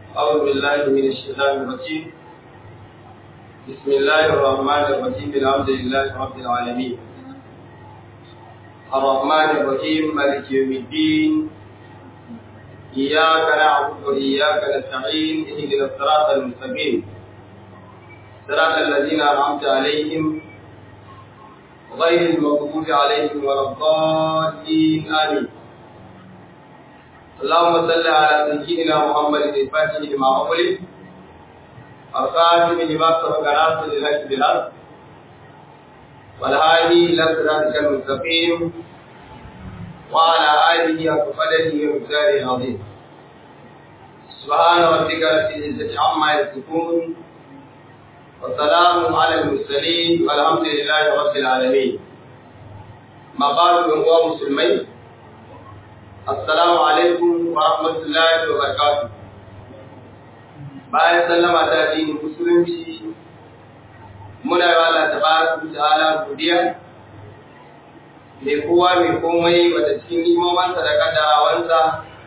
أعوذ بالله من الشيطان الرجيم بسم الله الرحمن الرحيم الحمد لله رب العالمين الرحمن الرحيم مالك يوم الدين إياك نعبد وإياك نستعين اهدنا الصراط المستقيم صراط الذين أنعمت عليهم غير المغضوب عليهم ولا الضالين آمين اللهم صل على سيدنا محمد الفاتح لما أغلق الخاتم لما سبق ناصر الحق بالحق والهادي إلى صراطك المستقيم وعلى آله وقدره ومقداره العظيم سبحان ربك رب العزة عما يصفون وسلام على المرسلين والحمد لله رب العالمين ما قالوا من هو مسلمين السلام عليكم ورحمة الله وبركاته bayan sallama ta addinin musulunci muna yi Allah tabaraka ta'ala godiya mai kowa mai komai wata cikin imomansa da kadarawansa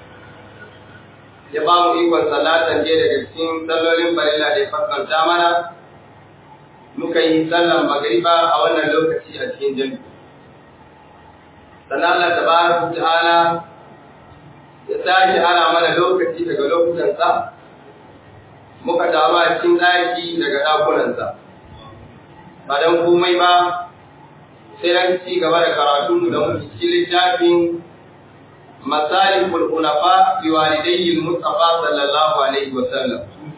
ya ba mu ikon salatan je daga cikin sallolin farilla da ya fassanta mana muka yi sallan magariba a wannan lokaci a cikin jami sannan Allah tabaraka ta'ala ya sake ara mana lokaci daga lokutansa muka taru a cikin ɗaki daga ɗakunansa ba don komai ba sai ran ci gaba da karatunmu da muke cikin littafin masalin kulkunafa bi walidayyi mustafa sallallahu alaihi wa sallam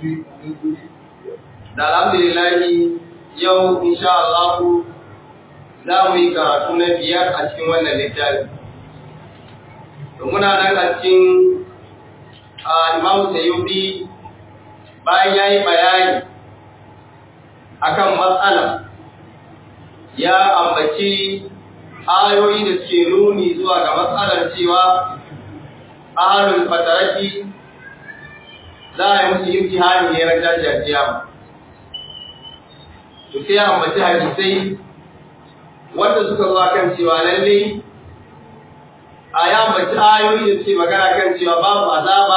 da alhamdulillah yau insha Allah za mu yi karatu na biyar a cikin wannan littafi muna nan a cikin Imam Sayyidi bayan ya yi bayani akan matsala ya ambaci ayoyi da suke nuni zuwa ga matsalar cewa ahalul fataraki za a yi musu imtihani ne ran tashi a kiyama to sai ya ambaci hadisai wanda suka zuwa kan cewa lalle a ya ambaci ayoyi da suke magana kan cewa babu azaba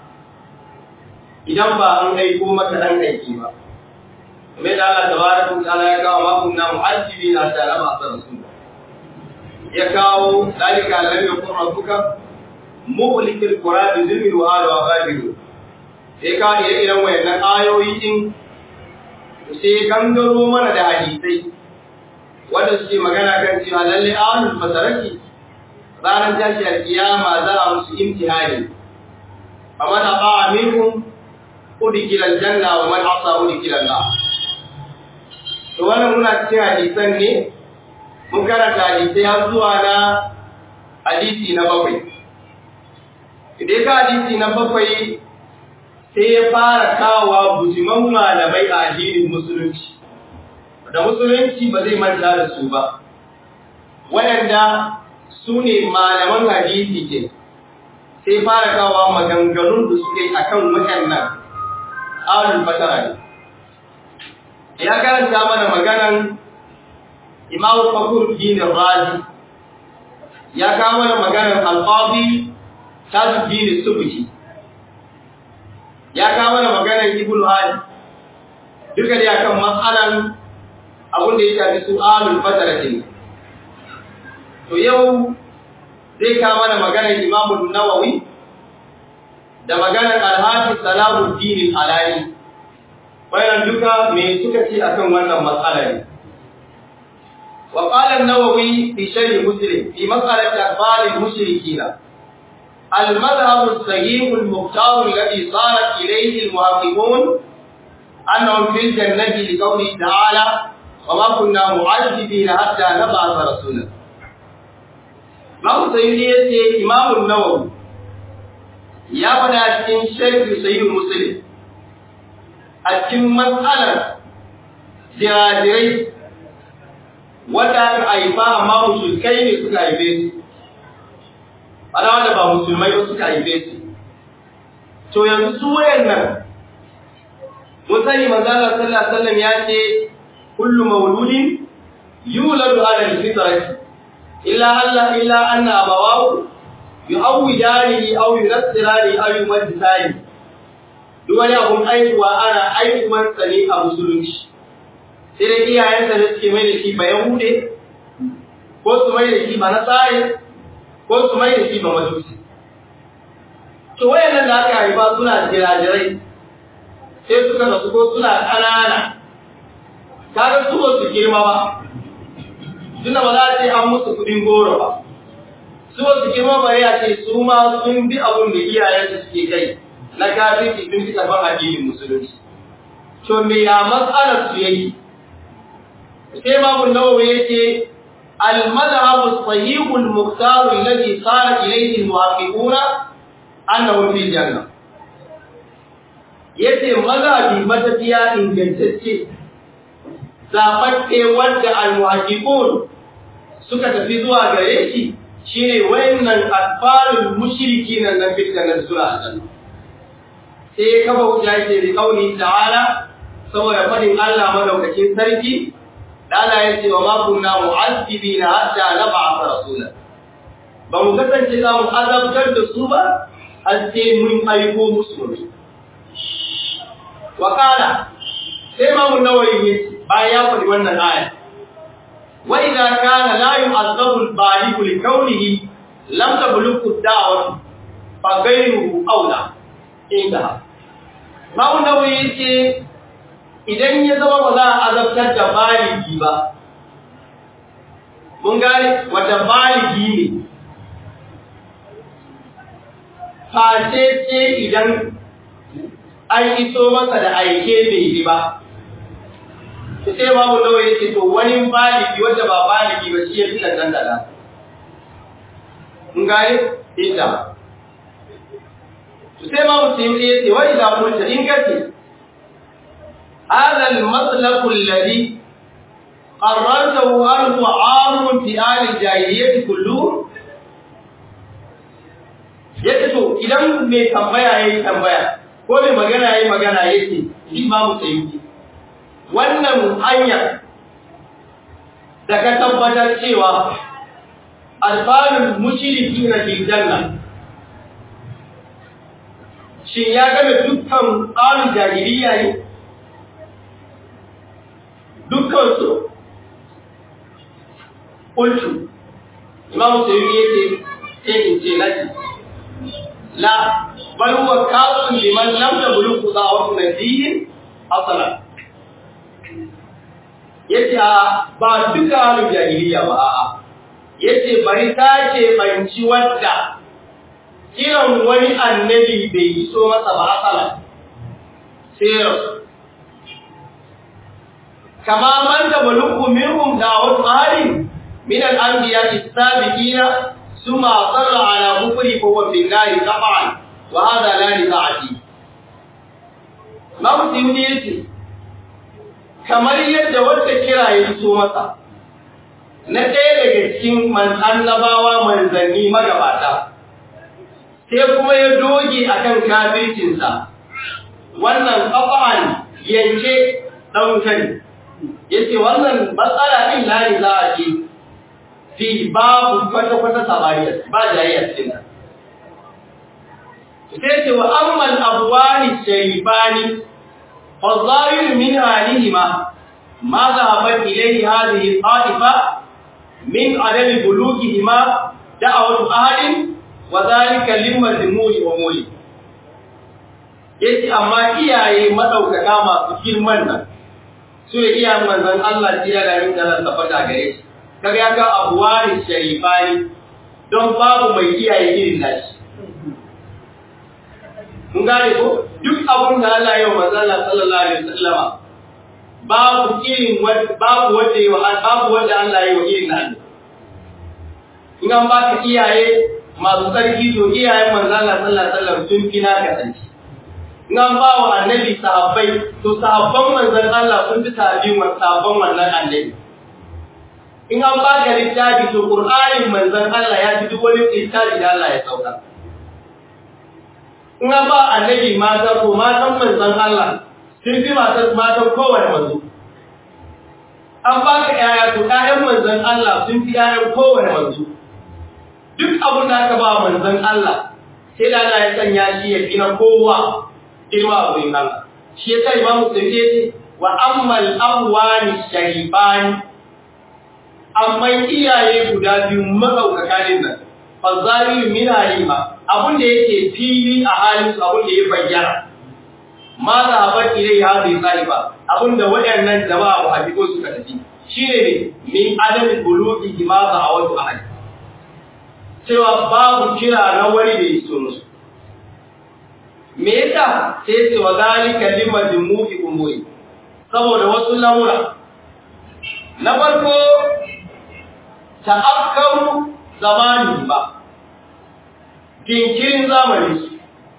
idan ba an aiko maka dan aiki ba kuma da Allah tabaraka wa ta'ala ya kawo ma kunna mu'ajjibina ta raba sa rasul ya kawo dalika lam yakun rabbuka muhlikil qura bi zulmi wa ala ghabiru sai ka ire iren wayannan ayoyi din sai gangaro mana da hadisai wanda suke magana kan cewa lalle ahlul fasaraki ranar tashi alkiyama za a musu imtihani faman aba minkum udkhila aljanna wa man asa udkhila an-nar to wannan muna cikin hadisan ne mun karanta hadisai har zuwa na hadisi na bakwai idan ka hadisi na bakwai sai ya fara kawowa bujiman malamai a addinin musulunci da musulunci ba zai manta da su ba waɗanda su ne malaman hadisi ke sai fara kawowa maganganun da suke akan waɗannan alul fatara ne ya karanta mana maganan imamu fakur dinin razi ya kawo mana maganan alfazi tasu dinin subuki ya kawo mana maganan ibn hadi duka da akan matsalan abin da ya shafi su alul fatara ne to yau zai kawo mana maganan imamu nawawi da maganar alhaji salahuddin alani bayan duka me suka ce akan wannan matsala ne wa qala an-nawawi fi sharh muslim fi mas'alati aqwal al-mushrikeen al-madhhab as-sahih al-muqtar alladhi sarat ilayhi al-muhaqqiqun annahum fi al-jannati li qawli ta'ala wa ma kunna mu'adhibina hatta nab'atha rasula Imam Sayyidi yace Imam an-Nawawi ya faɗa cikin sharhi sahih muslim a cikin matsalar jirajirai wata aka haifa amma musulkai ne suka haife su ana wanda ba musulmai ba suka haife su to yanzu su wayannan mun sani manzala sallallahu alaihi wasallam ya ce kullu mauludin yuladu ala al-fitrati illa alla illa anna abawahu yu'awwidanihi aw yunassirani aw yumajjisani duk wani abun aihuwa ana aihuwarsa ne a musulunci sai da iyayensa da suke mai da shi ba yahude ko su mai da shi ba nasare ko su mai da shi ba majusi to wayannan da aka haifa suna jirajirai sai suka rasu ko suna ƙanana kaga su ba su girma ba tunda ba za a ce an musu kuɗin goro ba su ba su girma ba ya ce su ma sun bi abin da iyayensu suke kai na kafin sun fi karɓar addinin musulunci to me ya matsalar su yake sai babu nawawi yake المذهب الصحيح المختار الذي صار إليه المحققون أنه في الجنة yace mazhabi matafiya ingantacce zaɓaɓɓe wanda al-muhaqqiqun suka tafi zuwa gare shi shine wayannan atfarul mushriki nan nan fitan nan sura aljanna sai ya kafa hujja yake da kauli ta'ala saboda fadin Allah madaukakin sarki Allah ya ce wa ma kunna mu'azzibina hatta nab'atha rasula ba mu kasance za mu azabtar da su ba har sai mun aiko musu mutum wa qala sai ma mun nawayi ne bayan ya faɗi wannan aya wa idza kana la yu'azzabu al-balighu li kawnihi lam tablughu ad-da'wah fa ghayruhu awla inda ma mun nawayi ce idan ya zama ba za a azabtar da baligi ba mun gane wata baligi ne face ce idan an iso masa da aike bai yi ba su sai babu nawa ya ce to wani baligi wanda ba baligi ba shi ya fi nan da mun gane inda su sai babu sai ya ce wani da multa in gace هذا المسلك الذي قررته هل هو عام في آل الجاهلية كلهم yake to idan mai tambaya yayi tambaya ko mai magana yayi magana yake shi ba mu tsayi wannan hanya da ka tabbatar cewa alfanul mushriki na fil janna shin ya game dukkan tsarin jahiliya ne dukkansu ƙultu imam sayyidi ya ce sai in ce lati la bal huwa kasun liman lam tablu qudawatu nabiyyin asala yace a ba duka halin jahiliya ba a'a yace bari ta ce banci wadda kiran wani annabi bai iso masa ba asala sai rasu كما من تبلغ منهم دعوة أهل من الأنبياء السابقين ثم أصر على كفر فهو في النار طبعا وهذا لا نزاع فيه ما مسلم يجي kamar yadda wata kira ya so masa na ɗaya daga cikin man annabawa manzanni magabata sai kuma ya doge akan kafircinsa wannan ƙafa'an yanke ɗan kari yace wannan matsala din lari za a ce fi babu kwata-kwata sabariya ba jayayya cikin nan sai ce wa amman abuwani sharifani fa zahir min halihima ma zahabat ilayhi hadhihi al-qatifa min adami bulughihima da'awatu ahadin wa dhalika limadmuni wa muli yace amma iyaye madaukaka masu girman nan su ne iya manzan Allah jira da yin da tabbata gare shi kaga ya ga abuwani sharifani don babu mai iyaye irin nashi mun gane ko duk abun da Allah ya manzan Allah sallallahu alaihi wasallama babu irin babu wanda ya babu wanda Allah ya yi irin nashi in an baka iyaye masu tsarki to iyayen manzan Allah sallallahu alaihi wasallam sun fi naka tsarki nan ba wa annabi sahabbai to sahabban manzon Allah sun fi sahabin wa sahabban wannan annabi in an ba ka littafi to qur'anin manzon Allah ya fi duk wani littafi da Allah ya sauka in an ba annabi mata ko matan manzon Allah sun fi matan matan kowane manzo an ba ka yaya to ƴaƴan manzon Allah sun fi ƴaƴan kowane manzo duk abin da aka ba manzon Allah sai da Allah ya sanya shi ya fi na kowa girma a wurin Allah shi yasa imamu sai ce wa ammal awwani sharifani amma iyaye guda biyu maɗaukaka ne nan fazari min halima abun da yake fili a halin su abun da ya bayyana ma za a bar ilai ha zai tsari ba abun da waɗannan jama'a ba habiko suka tafi shine ne min adam buluki ma za a wato ahadi cewa babu kira na wani da ya so musu me yasa sai ce wa zalika limajmu'i umuri saboda wasu lamura na farko ta'akkaru zamani ba jinkirin zamani su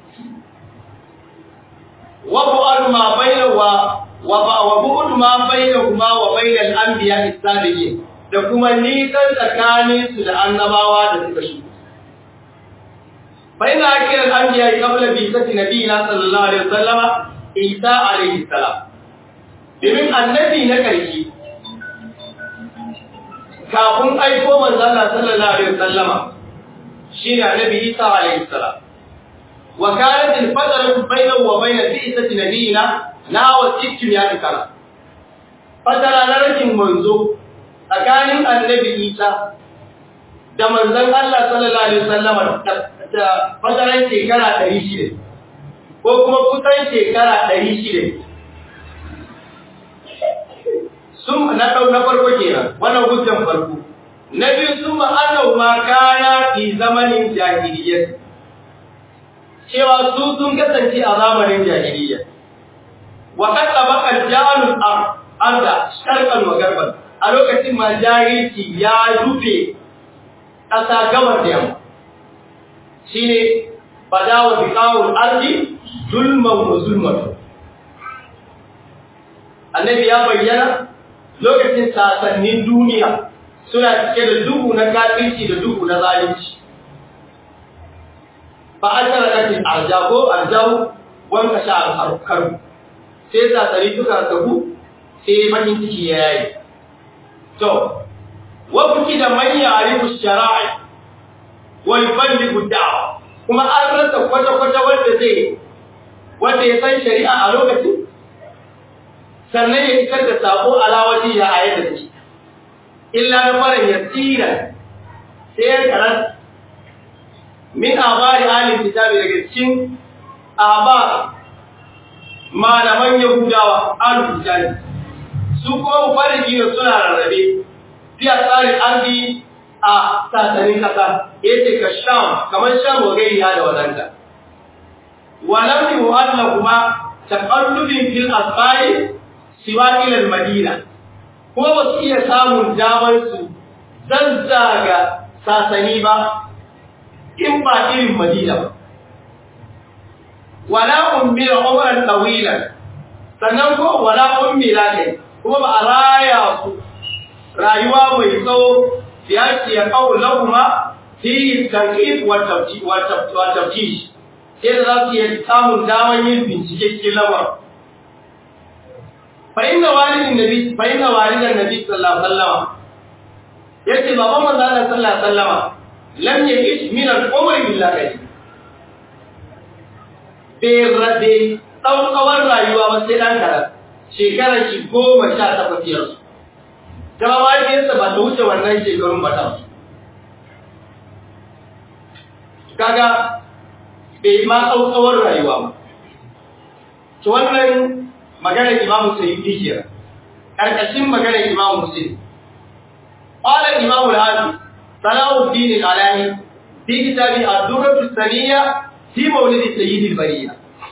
wa bu'ad ma bainawa wa wa bu'ad ma bainahuma wa bainal anbiya as-sabiqin da kuma nisan tsakanin su da annabawa da suka shi baina akira al-anbiya qabla bi sati nabiyina sallallahu alaihi wasallama isa alaihi salam domin annabi na karshe kafin aiko manzala sallallahu alaihi wasallama shine annabi Isa alaihi salam wa kanat al-fadl baynahu wa bayna bi'sati nabiyina na wa sittin ya kana fadala na rashin manzo tsakanin annabi Isa da manzon Allah sallallahu alaihi wasallama da fadalan shekara 600 ko kuma kusan shekara 600 sun na dau na farko kenan wannan hujjan farko na biyu sun ma'anau ma kana fi zamanin jahiliyyah cewa su sun kasance a zamanin jahiliyyah wa kad tabaqa jalul arda sharqan wa garban a lokacin ma jahilci ya rufe ƙasa gabar da yamma shine badawa biqaul ardi zulman wa zulmatan annabi ya bayyana lokacin sasannin duniya suna cike da duhu na kafirci da duhu na zalunci ba a tara kafin arjago arjago wanka sha alkaru sai sasari suka sabu sai bakin ciki ya yayi to wafuki da manya arifu shara'i wal balli da'wa kuma an rasa kwata-kwata wanda zai wanda ya san shari'a a lokacin sannan ya isar da sako alawaji ya a yadda take illa na fara yasira sai ya karar min abari alin kitabi daga cikin abar malaman yahudawa alin kitabi su kuma mufariki ne suna rarrabe fiye tsarin arzi a sasanin kasa ya ce ka sham kamar sham wa gairi da wadanda walam yi wa'alla kuma taƙallubin fil asfari siwa ilal madina kuma ba su iya samun damar su zazzaga sasani ba in ba irin madina ba wala ummira umran tawilan sannan ko wala ummira kai kuma ba a raya su rayuwa mai tsawo ya ce ya kawo lahuma fi tarkib wa taftish sai da za su yi samun damar yin bincike cikin lamarin فإن والد النبي فإن والد النبي صلى الله عليه وسلم yace baban manzo Allah sallallahu alaihi wasallama lam ya'ish min al-umr illa qalil bai rade tsawon rayuwa ba sai dan karar shekarar shi goma sha takwas yanzu gaba mahaifiyarsa ba ta wuce wannan shekarun ba ta kaga bai ma tsawon rayuwa ba to wannan maganar Imam Sayyidi ke karkashin maganar Imam Muslim qala Imam al-Hafiz Salahuddin al-Alani fi kitabi ad-Durrah as-Saniyya fi Mawlid Sayyid al-Bariyya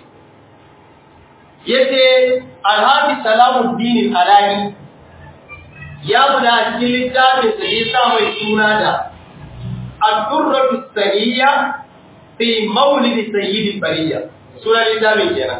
yace al-Hafiz Salahuddin al-Alani ya buda cikin littafin sa ya sa mai suna da ad-Durrah as-Saniyya fi Mawlid Sayyid al-Bariyya sunan littafin kenan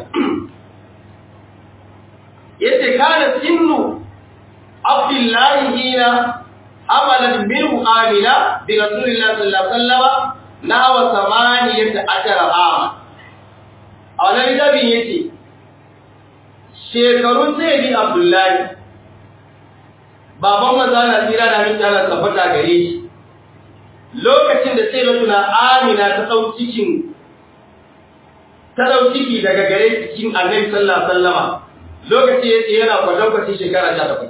yace kana sinnu abdullahi hina amalan minhu amila bi rasulillahi sallallahu alaihi wasallam nawa samaniyata ashara ama a wannan littafin yace shekarun sai bi abdullahi baban maza na tsira da min Allah tabbata gare shi lokacin da sai tuna amina ta dau cikin ta dau ciki daga gare cikin annabi sallallahu alaihi wasallama lokaci yace yana kwatankwacin shekara 18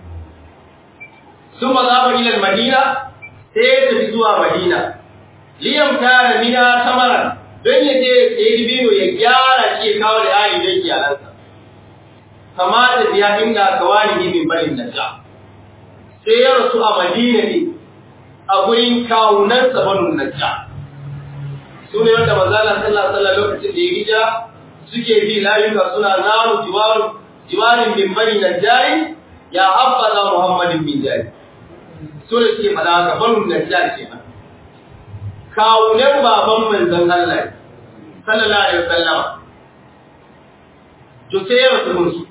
ثم ذهب إلى المدينة سيد zuwa Madina. liyam tara mina samaran don ya je ya yi dibino ya gyara shi ya kawo da ali don iyalansa kama da biya inda kawani ne min barin najja sai ya rasu a madina ne a gurin kawunansa banu najja su ne wanda manzala sallallahu alaihi lokacin da ya hijira suke bi layuka suna naru jiwaru jiwarin min bani najjari ya haffaza muhammadin min jari su ne suke faɗa haka banu najjar kenan kawunan baban manzon Allah sallallahu alaihi wasallam to sai ya rasu musu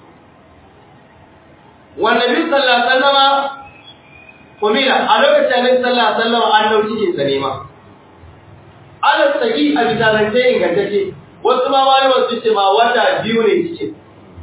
wanda bi sallallahu alaihi wasallam kumila a lokacin annabi sallallahu alaihi wasallam an dauki cikin sa ne ma ala saki a bisalance ingantacce wasu ma malaman su ce ma wata biyu ne cikin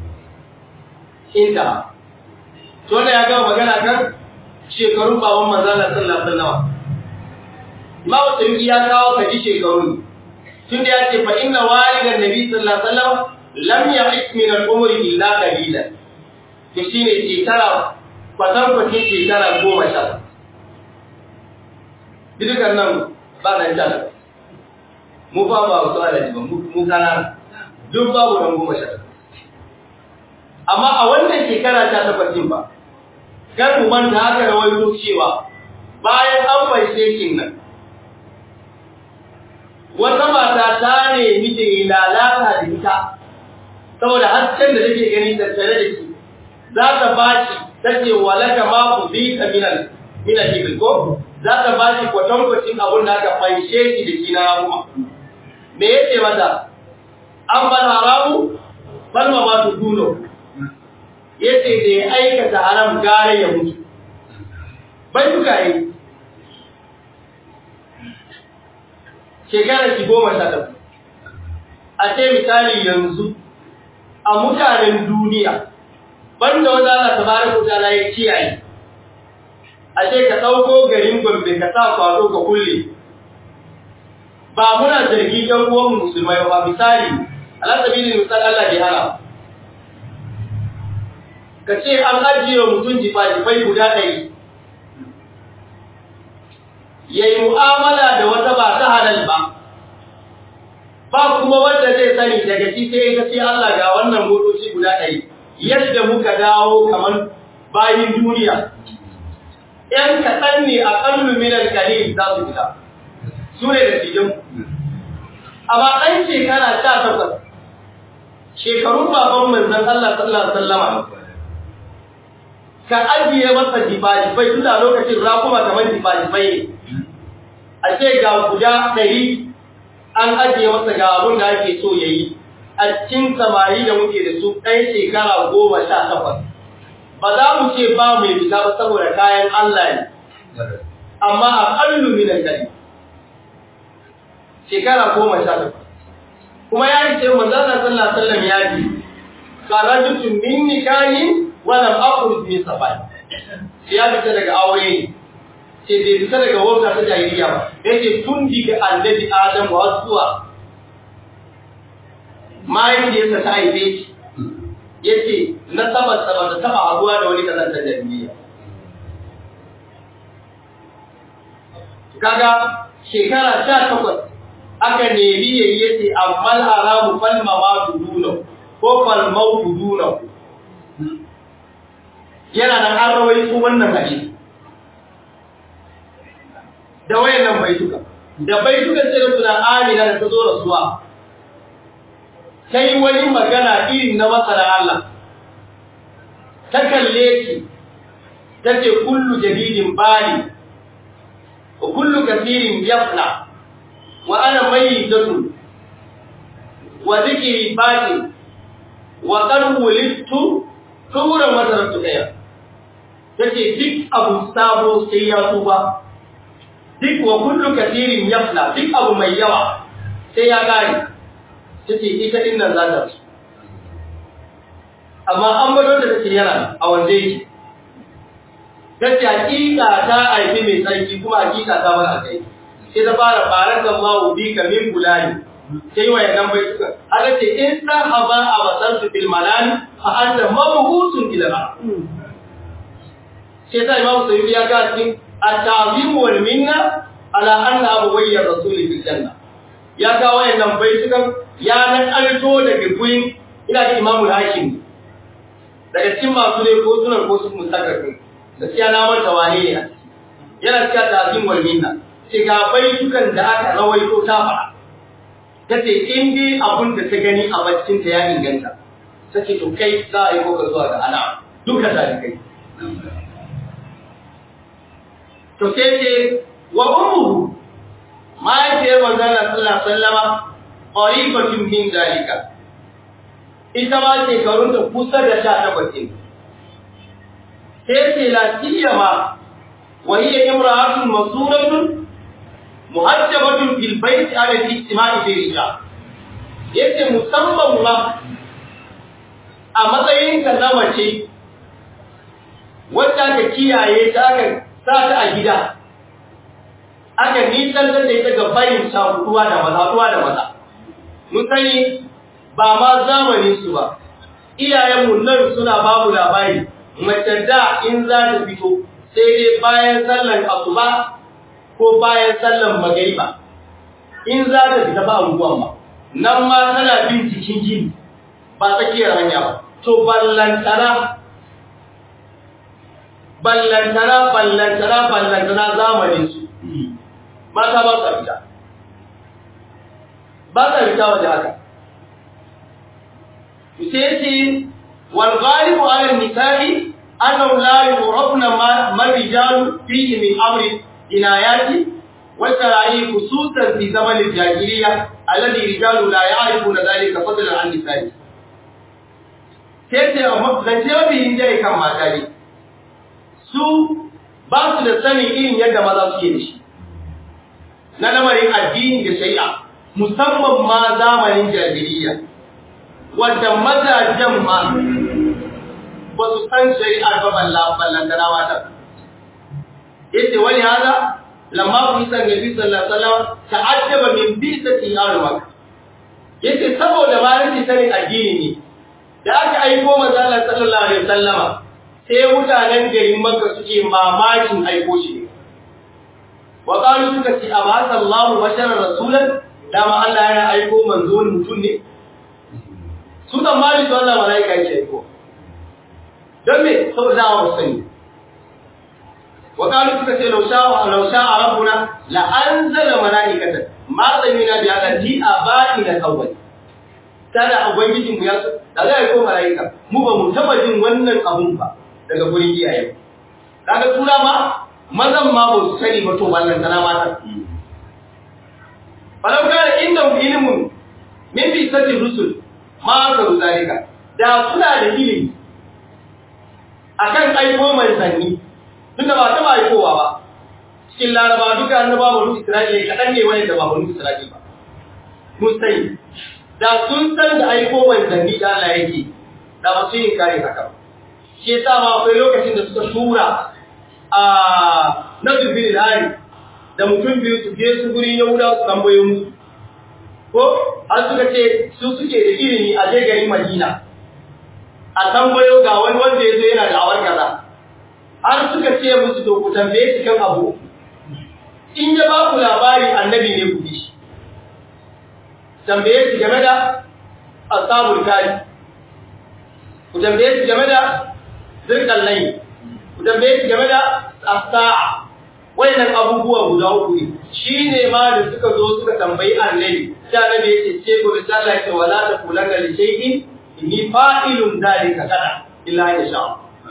inda to da ya gama magana kan shekarun baban manzon Allah sallallahu alaihi wasallam Imam Tirmidhi ya kawo kaji shekaru tun da ya ce fa inna walidan nabi sallallahu alaihi wasallam lam ya'ish min al-umri illa qalilan to shine shekara kwatan kwatin shekara goma sha dukan nan ba nan sha mu fa ba su alaji ba mu kana duk babu nan goma sha amma a wannan shekara ta tabbacin ba kar mu manta haka rawaito cewa bayan an bai shekin nan wata mata ta nemi da yi lalata da ita saboda hasken da take gani tattare da shi za ta ba shi ta ce walaka ma ku bi ka minal minal hibil ko za ta ba shi kwatankwacin abun da aka fanshe shi da shi na ramuwa me ya ce mata an ban haramu ban ma ma tu duno ya ce da ya aikata haram gare ya mutu bai duka yi shekarar ki goma sha takwas a ce misali yanzu a mutanen duniya banda wanda Allah tabaraka ta'ala ya kiyaye a ce ka dauko garin Gombe ka sa kwado ka kulle ba muna zargi ɗan uwan musulmai ba misali ala sabilin misal Allah bai hana ka ce an ajiye mutum jifa-jifai guda ɗari ya yi mu'amala da wata ba ta halal ba, ba kuma wanda zai sani daga shi sai ya ce Allah ga wannan motoci guda ɗari, yadda muka dawo kamar bayin duniya. ‘Yan kaɗan ne a ƙallu minar kare za su fita, su ne da cikin. Amma ɗan shekara sha takwas, shekarun baban manzan Allah sallallahu Alaihi ka ajiye masa jifa-jifai tun da lokacin rakuma kamar jifa-jifai ne. a ce ga guda ɗari an ajiye masa ga abin da ake so ya yi a cikin samari da muke da su ɗan shekara goma sha takwas ba za mu ce ba mai fita ba saboda kayan Allah ne amma a ƙallu minan kari shekara goma sha takwas kuma ya yi ce manzana sallallahu sallam ya ce karajutun min nikahin walam aqul bi safai ya fita daga aure ne ce bai fita daga wauta ta jahiliya ba yake tun diga annabi adam wa zuwa mahaifiyarsa ta haife shi yace na saba saba da taba haduwa da wani kazan ta jahiliya kaga shekara sha takwas aka nemi yayi yace ammal haramu fal mamatu duna ko fal mautu duna yana nan an rawaito wannan hadisi da wayannan baituka da baitukan sai suna amina da ta zo rasuwa sai wani magana irin na masara Allah ta kalle shi tace kullu jadidin bali wa kullu kathirin yafna wa ana mayyitatu wa dhikri bali wa qad wulidtu turan madaratu kaya tace duk abu sabo sai ya tuba duk wa kullu kathirin yafna duk abu mai yawa sai ya gari tace ita din nan za ta su amma an bado da take yana a wanda yake tace hakika ta aiki mai sarki kuma hakika ta bar akai sai ta fara barakallahu bika min bulani sai wayannan bai suka aka ce in sahaba a basartu fil manami fa anta mabhusun ila al sai sai imamu sayyidi ya ga cikin at-ta'zim wal minna ala anna abawayya rasuli fil janna ya ga wayannan bai suka ya nan alto daga gurin ina da imamu hakim daga cikin masu ne ko sunan ko su mustaqarrin gaskiya na manta wane ne a ciki yana cikin ta'zim wal minna sai ga baitukan da aka rawaito ta fara tace in dai abun da ta gani a baccin ta ya inganta tace to kai za a yi koka zuwa ga ana duka da kai to sai ce wa ummuhu ma yake manzo Allah sallallahu alaihi wasallama qaribatun min dalika ita ma ce karun ta kusa da sha ta baccin sai ce la siyama wa hiya imra'atun masuratun muhajjabatun fil bait ala al-ijtima'i fi rijal yace musamman ma a matsayin ka na mace wacce aka kiyaye ta aka sa ta a gida aka nisan da ita ga bayin shakuwa da maza da maza mun sani ba ma zamanin su ba iyayenmu nan suna babu labari mace da in za ta fito sai dai bayan sallar asuba ko bayan sallan magariba in za ta fita ba unguwan ba nan ma tana bin jikin gini ba tsakiyar hanya ba to ballantana ballantana ballantana ballantana zamanin su mata ba sa fita ba sa fita waje haka sai ce wal ghalibu ala nisa'i annahu la yurafna ma rijalu fihi min amri jinayati والتراعي خصوصا في زمن الجاهلية الذي رجال لا يعرفون ذلك فضلا عن نسائه sai ce zance mafi rinjaye kan mata ne su ba su da sani irin yadda maza suke da shi na lamarin addini da shari'a musamman ma zamanin jahiliya wadda mazajen ma ba su san shari'ar ba ballantana mata yace wani hada lamma ku isa nabi sallallahu alaihi wasallam ta'addaba min bisati armak yace saboda ma rashin sanin addini ne da aka aiko manzo Allah sallallahu alaihi wasallama sai mutanen garin Makka suke mamakin aiko shi wa qalu suka ce abasa Allahu basharan rasulan dama Allah ya aiko manzo mutum ne su da mali to Allah malaika yake aiko don me saboda ba sani وقالوا suka ce law sha'a law sha'a rabbuna la anzala malaikatan ma zamina bi hadati abai la kawai kada ubangijin mu ya so da zai ko malaika mu ba mu taba jin wannan abun ba daga gurin iyaye kaga tura ma mazan ma ba su sani ba to wannan kana mata falau kana inda ilmun min bi sati rusul ma ka zalika da suna da ilimi akan aiko manzanni tunda ba ta aikowa ba cikin laraba duka annaba banu isra'ila kadan ne wani da ba banu isra'ila ba mun sani da sun san da aiko manzanni da Allah yake da ba su yin kare haka ba shi yasa ma akwai lokacin da suka tura a nabi bin al da mutum biyu su je su gurin yahuda su tambayo musu ko har suka ce su suke da ilimi a je garin madina a tambayo ga wani wanda ya zo yana da awar kaza har suka ce musu to ku tambaye shi kan abu in ya ba ku labari annabi ne ku shi tambaye shi game da ashabul kari ku tambaye shi game da zirkan layi ku tambaye shi game da asa'a wayannan abubuwa guda uku ne shine ma da suka zo suka tambayi annabi sai annabi ya ce ce ku bi sallah ce wala ta kulanna li shay'in inni fa'ilun dalika kada illa ya sha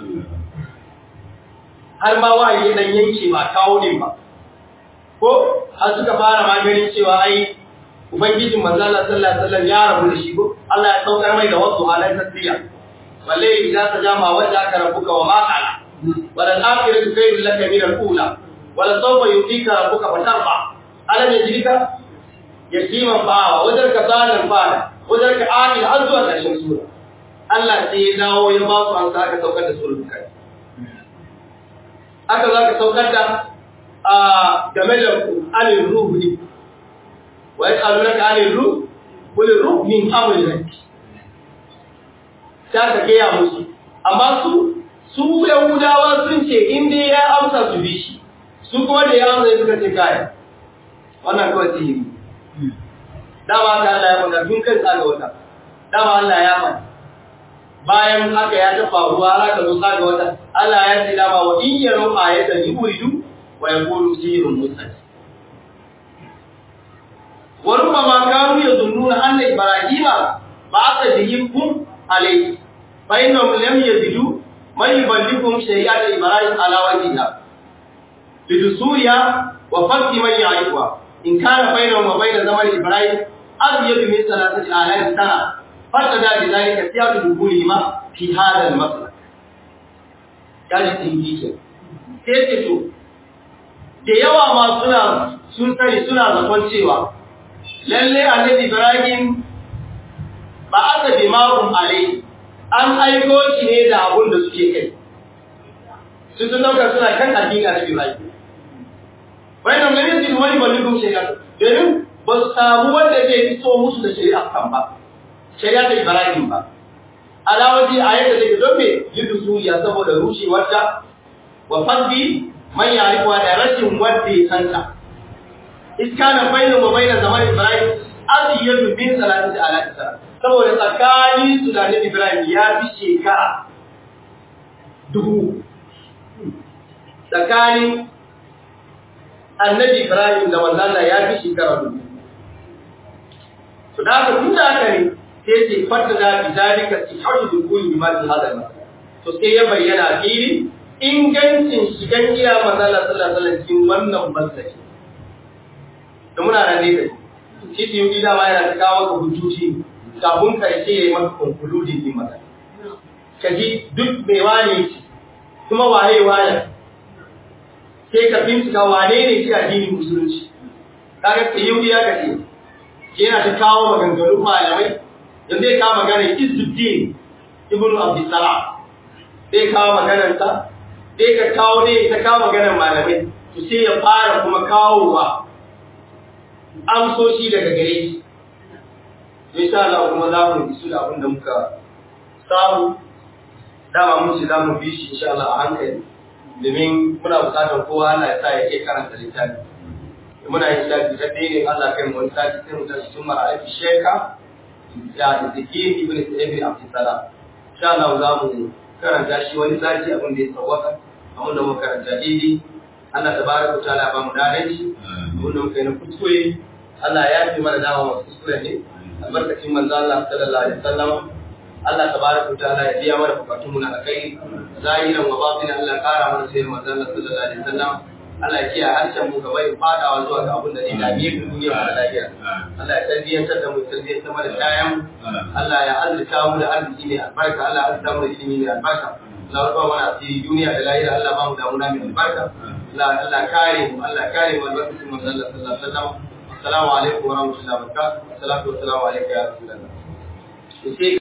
har ma wa'ayi dan yanke ba kawo ne ba ko har suka fara magani cewa ai ubangijin manzo Allah sallallahu alaihi wasallam ya rabu da shi ko Allah ya saukar mai da wasu halan tasbiya walle idan ta jama wanda aka rabuka wa ma qala wal akhiratu khairul laka min al ula wala sawfa yutika rabbuka fatarba alam yajidika yatiman fa wajarka zalan fa wajarka ahil har zuwa ƙarshen sura Allah sai ya dawo ya ba su an aka saukar da suratul kai aka za ka saukar da a game da alin ruhu ne wa yas'alunaka 'anil ruh qul ruh min amri rabbi ta ka gaya musu amma su su yahudawa sun ce in dai ya amsa su bi shi su kuma da ya amsa suka ce kai wannan kawai sihiri dama ka Allah ya faɗa tun kan tsaga wata dama Allah ya faɗa bayan haka ya ta faruwa har aka zo tsaga wata Allah ya ce dama wa in yaro ayatan yuridu wa yaqulu sihrun mustaqim wa rubbama kanu yazunnuna anna ibrahima ba'atha bihim hum alayhi fa innahum lam yajidu man yuballighum shari'at ibrahim ala wajhiha bidusuriya wa fakki man ya'iqwa in kana bainahum wa bain zaman ibrahim azyad min salatati alafi sana fatada bi dhalika siyatu dukulihima fi hadha al-maslak kaji tinki ke sai ce to da yawa ma suna sun sani suna zakon cewa lalle annabi ibrahim ba aka bi ma'un alai an aiko shi ne da abun da suke kai su sun dauka suna kan addini annabi ibrahim bayan nan ne su wani balibin shari'a domin ba su samu wanda zai fito musu da shari'a kan ba shari'a ta ibrahim ba alawaji a yadda take don me lidu suriya saboda rushewar ta wa faddi man yarikuwa da rashin wanda ya santa iskana bainu wa baina zaman ibrahim asiyatu bin salati ala isra saboda tsakani su da nabi ibrahim ya fi shekara dubu tsakanin annabi ibrahim da manzana ya fi shekara dubu to da haka tun da haka ne sai ce fata da bi zalika ci haushi dukuli bi ma hadal to sai ya bayyana fili ingancin shigan iya manzala sallallahu alaihi wasallam cikin wannan masaki da muna nan ne kai shi su yi dama yana ta kawo ka hujjoji kafin karshe ya yi maka concluding din masa ka ji duk mai wane shi kuma waye waye sai ka bincika wane ne shi addinin musulunci kaga ka yi ya ka ce yana ta kawo maganganun malamai yanzu zai kawo maganar Izzuddin ibn Abdussalam zai kawo maganar sa zai ka kawo ne ta kawo maganar malamai to sai ya fara kuma kawowa amsoshi daga gare shi insha Allah kuma za mu isu da abin da muka samu dama mun ce za mu bi shi insha Allah a hankali domin muna bukatar kowa Allah ya sa ya ke karanta littafi muna yin shafi ta ɗaya ne Allah kai mu wani sati sai mu tashi tun mara aiki sheka da Ezekiel ibn Ibn Abdussalam insha Allah za mu karanta shi wani sati abin da ya sawwaka abin da muka karanta daidai Allah tabaraka ta'ala ba mu dadan shi abin da muka yi na kuskure Allah ya fi mana dama masu kuskure ne albarkacin manzo Allah sallallahu alaihi wasallam Allah tabaraka ta'ala ya biya mana bukatun mu na alkhairi zahiran wa batinan Allah kara mana sai manzo Allah sallallahu alaihi wasallam Allah ya kiyaye harshen mu gaba in fadawa zuwa ga abin da zai dame mu duniya da lafiya Allah ya tarbiyyantar da mu tarbiyyantar da kayan Allah ya azurta mu da arziki mai albarka Allah ya azurta mu da ilimi mai albarka Allah ya ba mana asiri duniya da lahira Allah ba mu damuna mai albarka Allah Allah kare mu Allah kare mu albarkacin manzo Allah sallallahu alaihi wasallam assalamu alaikum wa rahmatullahi wa barakatuh salatu wassalamu alayka ya rasulullah